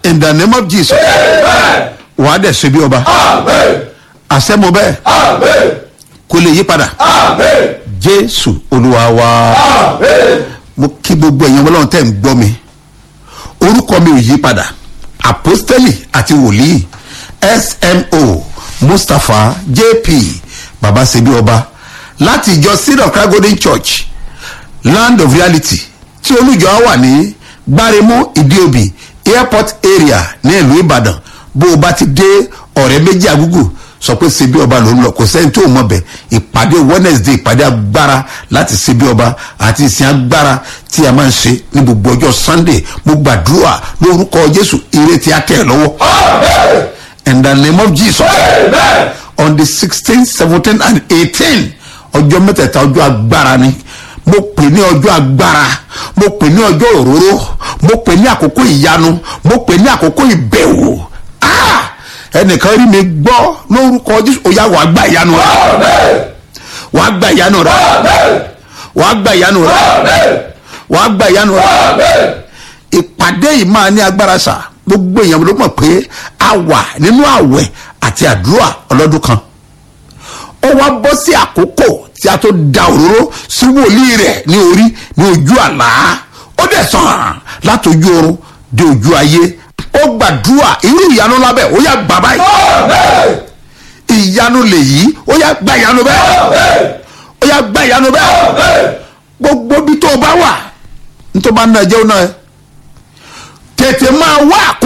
in the name of jesus wàá dẹ̀ ṣe bí ọba àṣẹ mo bẹ́ẹ̀ kó lè yí padà jésù olúwa wa mo kí gbogbo ẹ̀yin ọlọ́run tẹ̀ ń gbọ́ mi orúkọ mi ò yí padà apostoli àti wòlíì smo mustapha jp baba sebi ọba láti ìjọ seed of christ golden church land of reality tí olùjọ wà ní gbáremú ìdíòbí airport area ní ìlú ìbàdàn bó o bá ti dé ọ̀rẹ́ méjì àgúgù sọ pé sebi ọba ló ń lọ kò sẹ́ni tó mọ̀ bẹ̀ ìpàdé wednesday ìpàdé agbára láti sebi ọba àti ìsìn agbára tí a máa ń ṣe ní gbogbo ọjọ́ sunday mo gbàdúrà lórúkọ jésù ire tí a tẹ̀ ẹ́ lọ́wọ́ in the name of jesus on the sixteen seventeen and eighteen ọjọ́ mẹ́tẹ̀ẹ̀ta ọjọ́ agbára ni mo pè ní ọjọ́ agbára mo pè ní ọjọ́ òróró mo pè ní àkókò ìyanu mo pè ní àkókò ìbẹ̀wò Ah! ẹnìkan rí mi gbọ́ lórúkọ jésù ó yá wàá gba ìyanu rẹ wàá gba ìyanu rẹ wàá gba ìyanu rẹ wàá gba ìyanu rẹ ìpàdé yìí máa ní agbára sà gbogbo èèyàn ló mọ̀ pé a wà nínú àwẹ̀ àti àdúrà ọlọ́dún kan ó wá bọ́ sí àkókò tí a tó da òróró sí wòlíì rẹ̀ ní orí ní ojú àlá ó dẹ̀ sàn láti ojú oorun dé ojú ayé ó gbàdúrà irú ìyanu lábẹ́ ó yà gbà báyìí ìyanu lèyí ó yà gba ìyanu bẹ́ẹ̀ ó yà gba ìyanu bẹ́ẹ̀ gbogbo bí tó o bá wà nítorí bá ń náà jẹ́ ó náà tètè máa wá àkókò.